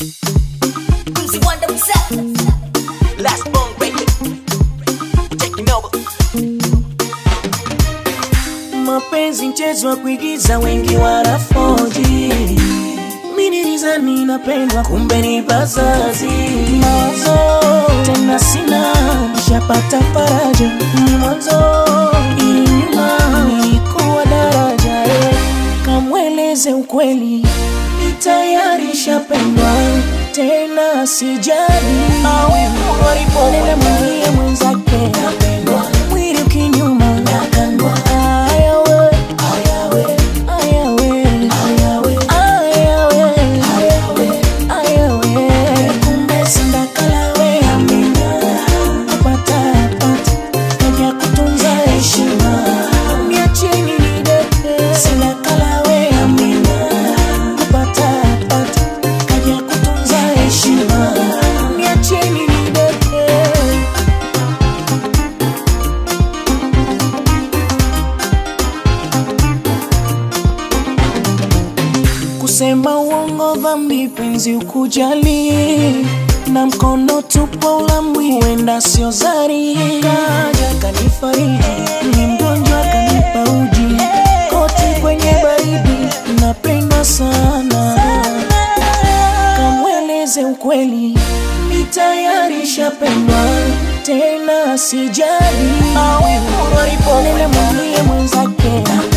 Easy wonder himself. Last bone baby. Taking over. mapenzi mchezo wa kuigiza wengi wanafoji minilizani napendwa kumbe ni bazazi mawazo tena sina nishapata faraja ni mwanzo ili nyuma nilikuwa daraja eh. kamweleze ukweli ni tayari shapendwa tena sijali awe nenda mwambie mwenzake mwili ukinyuma nakandwa ayawe ayawe ayawe ayawe ayawe ayawe kumbe sindakalawe amina napata pata kaja kutunza heshima niacheni nideke sindakalawe amina napata pata kaja kutunza heshima niacheni nideke kusema uongo dhambi penzi ukujali na mkono tupo ulamwi huenda sio zari kaja kanifariji ni mgonjwa kanipa uji koti kwenye baridi napendwa sana kamweleze ukweli ni tayari shapendwa tena sijali nenda mwambie mwenzake